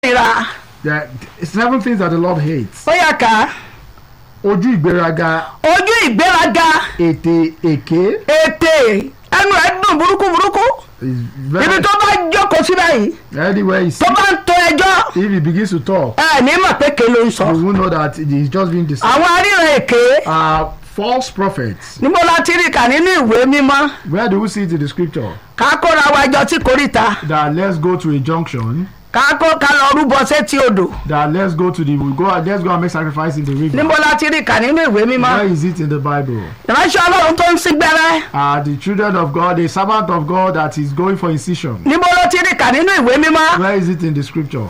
ìra There are seven things that the Lord hates. ó yà ká Ojú ìgbéraga, ojú ìgbéraga ètè èké ètè ẹnu ẹ dùn burúkú burúkú is ibi very tó bá jókòó sí báyìí anywhere he tó sees, bá ń to ẹjọ́ if he begins to talk, ẹ ní mọ̀ pé ké ló ń sọ you will know that he's just being deceived. àwọn aríran èké Uh, false prophets. níbo la ti rí kà nínú ìwé mímọ́ Where do we see it in the scripture? ká kóra wa jọ tí koríta That let's go to a junction. ká kó ká lọ rúbọ sétí odò That let's go to the we go let's go and make sacrifice in the river. níbo la ti rí kà nínú ìwé mímọ́ Where is it in the Bible? ìránṣẹ́ ọlọ́run tó ń sín gbẹ́rẹ́ Uh, the children of God, the servant of God that is going for incision. níbo ló ti rí kà nínú ìwé mímọ́ Where is it in the scripture?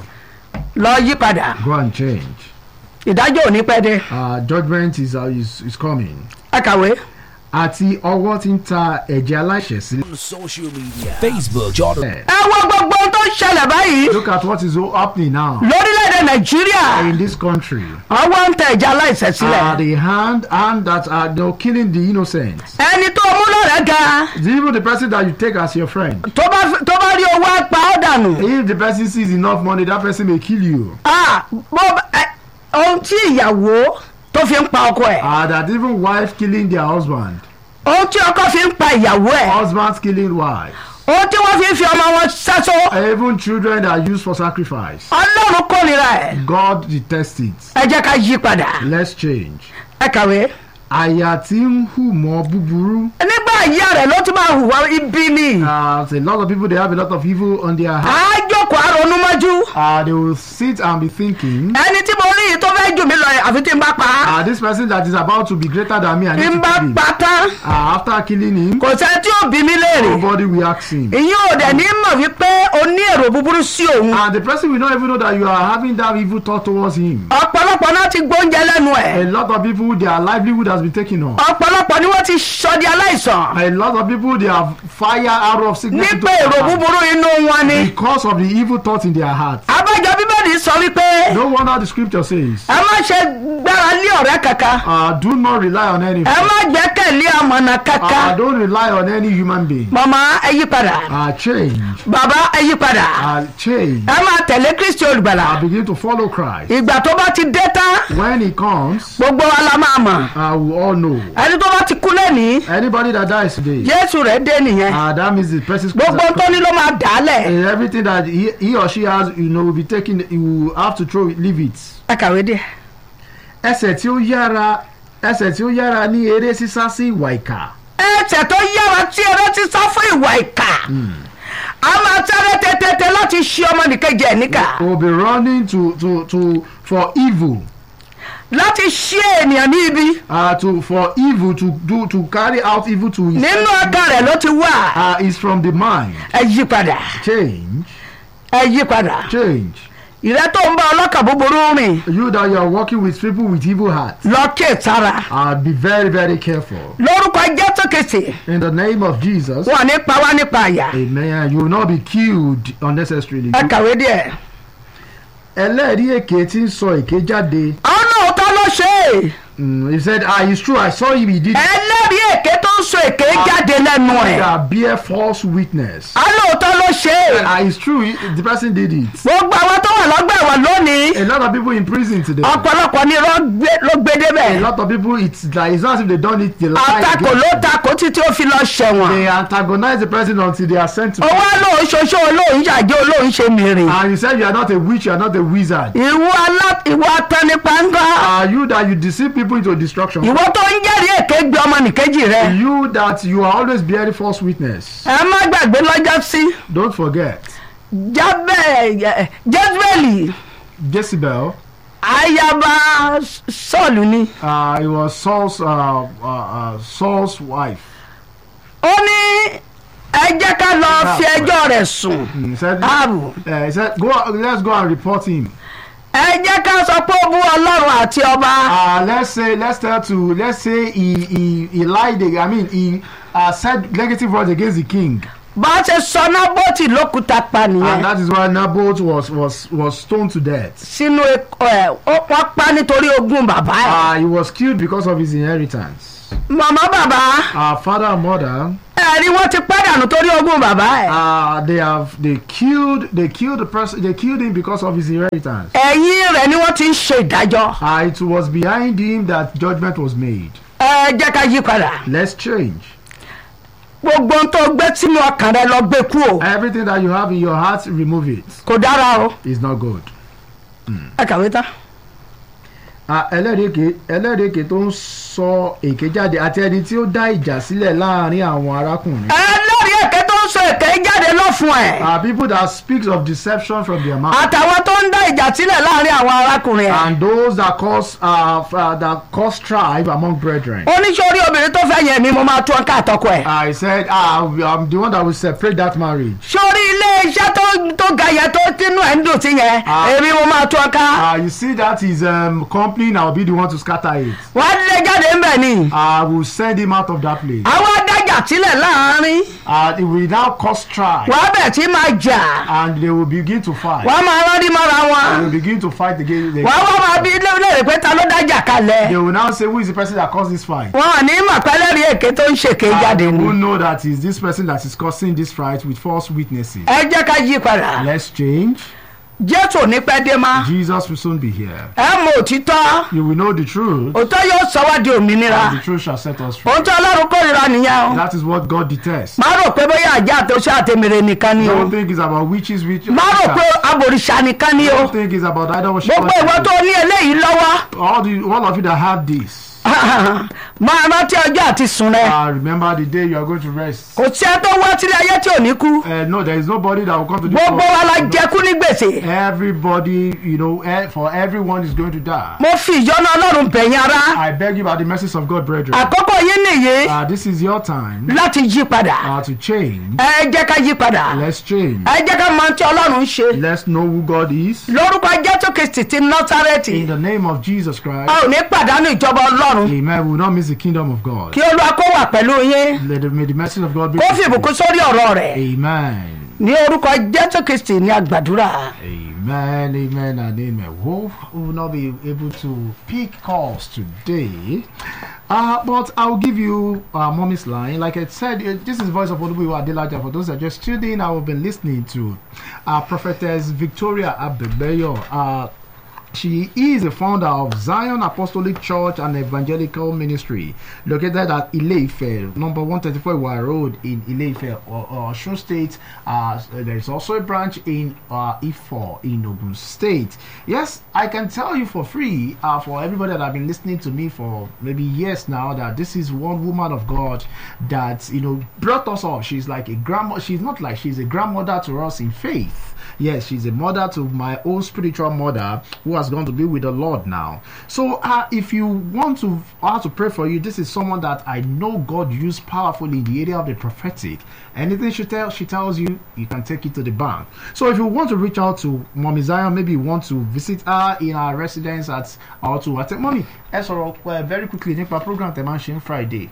lọ yí padà Go and change. ìdájọ́ ò ní pẹ́ dé Uh, judgment is, uh, is is coming. ẹ kàwé. Àti ọwọ́ tí ń ta ẹ̀jẹ̀ aláìṣẹ̀ sílẹ̀. on social media Facebook Jordan ẹ wo gbogbo ohun tó ń ṣẹlẹ̀ báyìí Look at what is happening now lórílẹ̀‐èdè nàìjíríà in this country. ọwọ́ ń tẹ ẹ̀jẹ̀ aláìṣẹ̀ sílẹ̀ Uh, the hand hand that are you know, killing the innocent. ẹni tó mú lọ́rẹ̀ ga Even the person that you take as your friend. tó bá tó bá rí owó apá ó dànù If the person sees enough money, that person may kill you. Ah, bó bá- ẹ, ohun tí ìyàwó tó fi ń pa ọkọ ẹ̀ Uh, that even wife killing their husband. ohun tí ọkọ fi ń pa ìyàwó ẹ̀ Husbands killing wives. ohun tí wọ́n fi ń fi ọmọ wọn sẹ́sọ́ Even children that are used for sacrifice. ọlọ́run kórìíra ẹ̀ God detests it. ẹ jẹ́ ká yí padà Let's change. ẹ kàwé Àyà tí ń hù mọ́ búburú. nígbà ìyá rẹ̀ ló ti máa hùwà ibi ni Uh, a lot of people they have a lot of evil on their heart. á jókòó àrònú mọ́jú Uh, they will sit and be thinking. ẹni tí mo rí yìí tó fẹ́ jù mí lọ yẹn àfi tí n bá pa á Uh, this person that is about to be greater than me, I tí need n to bá kill him. pa tán Uh, after killing him, kò sẹ́ tí ò bí mi léèrè nobody will ask him. ìyẹn ò dẹ̀ ní mọ̀ wípé o ní èrò búburú sí òun And the person will not even know that you are having that evil thought towards him. ọ̀pọ̀lọpọ̀ náà ti gbóúnjẹ lẹ́nu ẹ̀ A lot of people, their livelihood has been taken off. ọ̀pọ̀lọpọ̀ ni wọ́n ti sọ di aláìsàn A lot of people, they have fire out of sickness into nípa èrò their heart búburú inú wọn ni because of the evil thoughts in their heart. abájọ bíbélì sọ wípé No wonder the scripture says, ẹ má ṣe gbára lé ọ̀rẹ́ kankan uh, do not rely on any. ẹ má gbẹ́kẹ̀lé àmọ̀nà Uh, kankan don't rely on any human being. màmá ẹ yí padà Uh, change. bàbá ẹ yí padà Uh, change. ẹ máa tẹ̀lé kristi olùgbàlà Uh, begin to follow Christ. ìgbà tó bá ti dé tán When he comes, gbogbo wa la máa mọ̀ uh, we all know. ẹni tó bá ti kú lẹ́nìí Anybody that dies today, jésù rẹ̀ dé nìyẹn uh, that means the person's gbogbo tó ní ló máa dà á lẹ̀ And everything that he, he or she has, you know, will be taken. You will have to throw it, leave it. ẹ kàwé díẹ̀. ẹsẹ̀ tí ó yára ẹsẹ̀ tí ó yára ní eré sísá sí ìwà ìkà. ẹsẹ̀ tó yára tí eré ti sá fún ìwà ìkà a máa sáré tètè láti ṣe ọmọnìkejì ẹ̀ níkà will be running to to to for evil. láti ṣe ènìyàn ní ibi Uh, to for evil to do to carry out evil to his nínú ọkàn rẹ̀ ló ti wà uh, is from the mind. ẹ yí padà Change, ẹ yí padà change. ìrẹ́ tó ń bá ọlọ́kà búburú rìn You that you are working with people with evil hearts, lọ ké sára uh, be very very careful. lórúkọ jésù kìsì In the name of Jesus, wọn ní pa wá nípa àyà Amen. You will not be killed unnecessarily. ẹ kàwé díẹ̀. ẹlẹ́rìí èké tí ń sọ èké jáde. àwọn lóòótọ́ ló ṣe é Mm, he said, ah, it's true. I saw him. He did. ẹlẹ́rìí èké tó ń sọ èké jáde lẹ́nu ẹ̀ That bear false witness. àwọn lóòótọ́ ló ṣe é Ah, it's true. he- The person did it. gbogbo àwọn tó wà lọ́gbà ẹ̀wọ̀n lónìí A lot of people in prison today. ọ̀pọ̀lọpọ̀ ni irọ́ gbé- ló gbé A débẹ̀ lot of people. It's like it's not as if they done it. They lie àtakò against ló them. takò títí ó fi lọ ṣẹ̀wọ̀n They antagonize the person until they are sent to. owó lòun ṣoṣo olóhùn ṣàjẹ́ olóhùn ṣe mìíràn And you said you are not a witch. You are not a wizard. ìwọ alá ìwọ atẹnipáńgá Are you that you deceive people into destruction? ìwọ tó ń jẹ́rìí èké gbé ọmọnìkejì rẹ You that you are always bearing false witness. ẹ má gbàgbé lọ́jọ́ sí Don't forget. jábẹ́ jẹ́sibẹ́lì Jezebel. ayaba sọ́ọ̀lù ni Uh, it was Saul's uh, uh, uh, Saul's wife. ó ní ẹ jẹ́ ká lọ fi ẹjọ́ rẹ̀ sùn He said, ààbò uh, he said, go. Let's go and report him. ẹ jẹ́ ká sọ pé ó bú ọlọ́run àti ọba Uh, let's say, let's tell to, let's say he he, he lied. I mean, he uh, said negative words against the king, bá a ṣe sọ nábọ́tì lókùúta pa and nìyẹn that is why Naboth was was was stoned to death. sínú ẹ ó- wọ́n pa nítorí ogún bàbá ẹ̀ Uh, he was killed because of his inheritance. màmá bàbá our father and mother, ẹ̀rí wọ́n ti pàdánù torí ogún bàbá ẹ̀. uh, they have they killed they killed the person they killed him because of his inheritance. ẹ̀yìn rẹ̀ ni wọ́n ti ń ṣe ìdájọ́. Uh, it was behind him that judgment was made. ẹ jẹ́ ká yí padà. Let's change. gbogbo ohun tó gbé sínú ọkàn rẹ lọ gbé kú o. Everything that you have in your heart, remove it. kò dára o. It's not good. ẹ kàwé tán. Ah, ẹlẹ́rìíke ẹlẹ́rìíke tó ń sọ èké jáde àti ẹni tí ó dá ìjà sílẹ̀ láàrin àwọn arákùnrin. ẹlẹ́rìí èké tó ń sọ èké jáde lọ fún ẹ̀. are people that speaks of deception from their mouth. àtàwọn tó ń dá ìjà sílẹ̀ láàrin àwọn arákùnrin ẹ̀. and those that cause uh, f- uh, that cause strife among brethren. oníṣòrí obìnrin tó fẹ́ yẹn mi mo máa tún ká àtọkọ ẹ̀. I said ah I'm the one that will separate that marriage. sórí ilé iṣẹ́ tó tó ga yẹn tó tínú ẹ̀ ń dùn sí yẹn Ah. èmi mo máa tún ká. Uh, you see that is um, company and I will be the one to scatter it. wọ́n á lé jáde ńbẹ̀ ni. I will send him out of that place. àwọn adájà sílẹ̀ láàrin Uh, it will now cause strife wọ́n á bẹ̀ tí máa jà and they will begin to fight. wọ́n á máa rán ní mọ́ra They wọn. will begin to fight again. They, wọ́n á wá máa bí léèrè pé ta ló dájà kalẹ̀. they will now say who is the person that caused this fight. wọn ò ní mọ̀ pẹ́lẹ́rìí èké tó ń ṣèké And jáde they ni. will know that is this person that is causing this fight with false witnesses. ẹ jẹ́ ká yí padà. Let's change. jésù ò ní pẹ́ dé má. Jesus will soon be here. ẹ mọ òtítọ́ You will know the truth, òtítọ́ yóò sọ wá di òmìnira. and the truth shall set us free. ohun tí ọlọ́run kórìíra nìyẹn o. That is what God detests. má rò pé bóyá àjẹ́ àtọ́ṣe àtẹ̀mẹ̀rẹ̀ nìkan ni o. Don't think it's about witches, witches. má rò pé abòrìṣà nìkan ni o. Don't think it's about idol worship. gbogbo ìwọ tó ní eléyìí lọ́wọ́. All the all of you that have this, máa rántí ọjọ́ àti sùn rẹ. uh, remember the day you are going to rest. kò sí ẹ tó wá sílé ayé tí ò ní kú. Uh, no, there is nobody that will come to this gbogbo wa la world. jẹkú ní gbèsè. Everybody, you know, eh, for everyone is going to die. mo fi ìjọ́nà ọlọ́run bẹ̀yìn ara. I beg you by the mercies of God, brethren. àkókò yín nìyí Uh, this is your time láti yí padà. uh, to change. ẹ jẹ́ ká yí padà. Let's change. ẹ jẹ́ ká mọ ohun tí ọlọ́run ń ṣe. Let's know who God is. lórúkọ jésù kristi ti nọ́sárẹ́tì. In the name of Jesus Christ. a ò ní pàdánù ìjọba ọlọ́run. Amen. We will not miss the kingdom of God. kí olúwa kó wà pẹ̀lú yín. Let the, may the mercy of God be. kó fi ìbùkún sórí ọ̀rọ̀ rẹ̀. Amen. ní orúkọ jésù kristi ní àgbàdúrà. Amen, amen, and amen. Wolf will not be able to pick calls today. Uh, but I'll give you uh, mommy's line. Like I said, uh, this is Voice of Olubuwa Adelaja. For those that just tuned in, I have been listening to uh, Prophetess Victoria Abebeyo. Uh, she is the founder of Zion Apostolic Church and Evangelical Ministry, located at Ileife, number 134 Iwa Road in Ileife, or, or Osun State. Uh, there is also a branch in uh, Ifo in Ogun State. Yes, I can tell you for free, uh, for everybody that have been listening to me for maybe years now, that this is one woman of God that you know brought us up. She's like a grandma. She's not like she's a grandmother to us in faith. Yes, she's a mother to my own spiritual mother who has gone to be with the Lord now. So, uh, if you want to how to pray for you, this is someone that I know God used powerfully in the area of the prophetic. Anything she tells she tells you, you can take it to the bank. So, if you want to reach out to Mommy Zion, maybe you want to visit her in our residence at or to attend. Mommy, ẹ sọ̀rọ̀ uh, very quickly nípa program tẹ̀ máa ń ṣe ní Friday.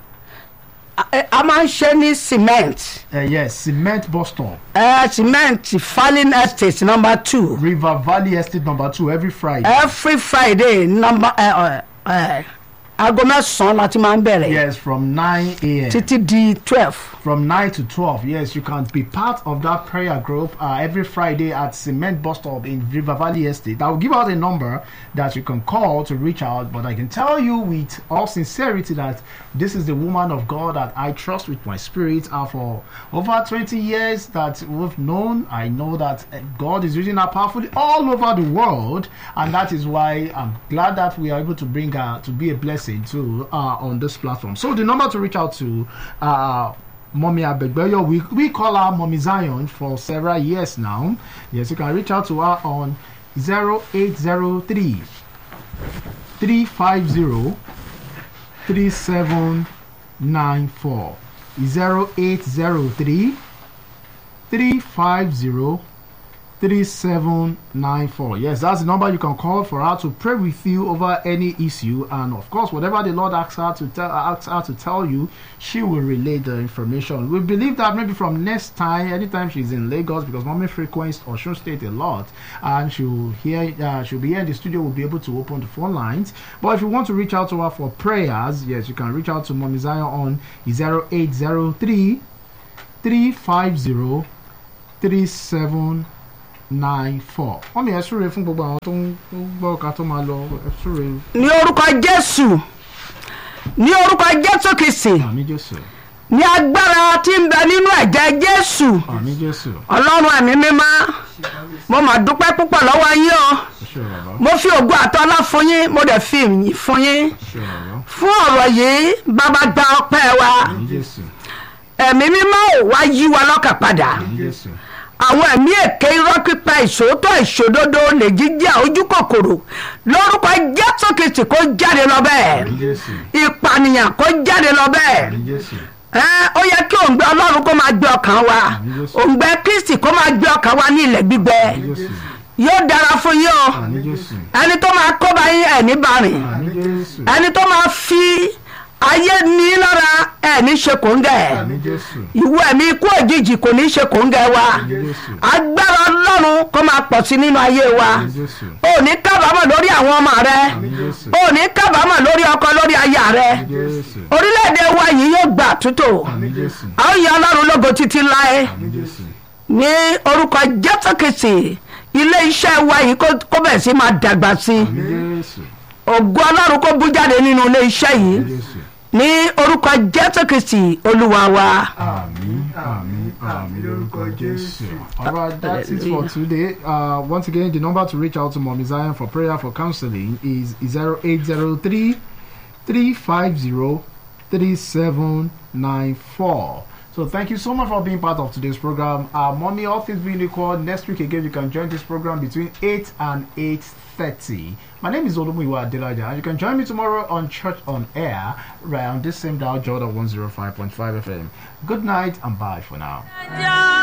a a máa ń ṣe ní cement. Uh, yes, cement bus stop, ẹ cement falling estate number two. River Valley Estate number two every Friday. every friday number ẹ ẹ aago mẹ́sàn-án la ti máa ń bẹ̀rẹ̀. Yes, from 9 a.m. títí di twelve. from 9 to 12 yes you can be part of that prayer group uh, every friday at cement bus stop in river valley estate i will give out a number that you can call to reach out but i can tell you with all sincerity that this is the woman of god that i trust with my spirit and for over 20 years that we've known i know that uh, god is using her powerfully all over the world and that is why i'm glad that we are able to bring her to be a blessing to uh, on this platform so the number to reach out to uh Mommy Abegbeyo, we, we call her Mommy Zion for several years now. Yes, you can reach out to her on 0803 350 3794. 0803 350 3794. Yes, that's the number you can call for her to pray with you over any issue. And of course, whatever the Lord asks her to tell asks her to tell you, she will relay the information. We believe that maybe from next time, anytime she's in Lagos, because mommy frequents Osun State a lot, and she'll hear uh, she'll be here in the studio, we'll be able to open the phone lines. But if you want to reach out to her for prayers, yes, you can reach out to Mommy Zion on 0803 350 37 nine four wọ́n mi ẹ̀ súre fún gbogbo àwọn tó ń tó ń gbọ́ ká tó máa lọ ẹ̀ súre ní orúkọ jésù ní orúkọ jésù kìsì àmì jésù ní agbára tí ń bẹ nínú ẹ̀jẹ̀ jésù àmì jésù ọlọ́run ẹ̀mí mímọ́ mo mà dúpẹ́ púpọ̀ lọ́wọ́ yín o ẹ ṣé bàbá mo fi ògo àtọ́lá fún yín mo dẹ̀ fi ìyìn fún yín ẹ ṣé bàbá fún ọ̀rọ̀ yìí bàbá gba ọpẹ́ wa àmì jésù ẹ̀mí mímọ́ ò wá yí wa lọ́kàn padà àmì jésù àwọn ẹ̀mí èké irọ́ pípa ìṣòótọ́ ìṣòdodo lè jíjà ojú kòkòrò lórúkọ jésù kìsì kó jáde lọ bẹ́ẹ̀ àmì jésù ìpànìyàn kó jáde lọ bẹ́ẹ̀ àmì jésù ẹ ó yẹ kí òǹgbẹ ọlọ́run kó máa gbé ọkàn wa Jésù. òǹgbẹ kristi kó máa gbé ọkàn wa ní ilẹ̀ gbígbẹ àmì jésù yóò dára fún yín o àmì jésù ẹni tó máa kó bá yín ẹ̀ ní bàrìn àmì jésù ẹni tó máa fi ayé ní lára ẹ̀ ní ṣe kòńgẹ́ àmì jésù ìwọ ẹ̀mí ikú òjijì kò ní ṣe kòńgẹ́ wa àmì jésù agbára ọlọ́run kó máa pọ̀ sí nínú ayé wa àmì jésù o ní kábàámọ̀ lórí àwọn ọmọ rẹ àmì jésù o ní kábàámọ̀ lórí ọkọ lórí aya rẹ àmì jésù orílẹ̀-èdè wa yìí yóò gbà tútò àmì jésù a ó yan ọlọ́run lógo títí láé àmì jésù ní orúkọ jésù kìsì ilé iṣẹ́ wa yìí kó- kó bẹ̀ sí máa dàgbà sí i àmì jésù ògo ọlọ́run kó bú jáde nínú ilé iṣẹ́ yìí àmì jésù ní orúkọ jésù kìsì olúwa wa. Amen, amen, amen. lórúkọ Jésù. All right, that's it for today. Uh, once again, the number to reach out to Mommy Zion for prayer for counseling is 0803 350 3794. So thank you so much for being part of today's program. Uh, Mommy, all things being equal, next week again you can join this program between 8 and 8.30. My name is Olumiwa Adelaja and you can join me tomorrow on Church on Air right on this same dial Jordan 105.5 FM. Good night and bye for now.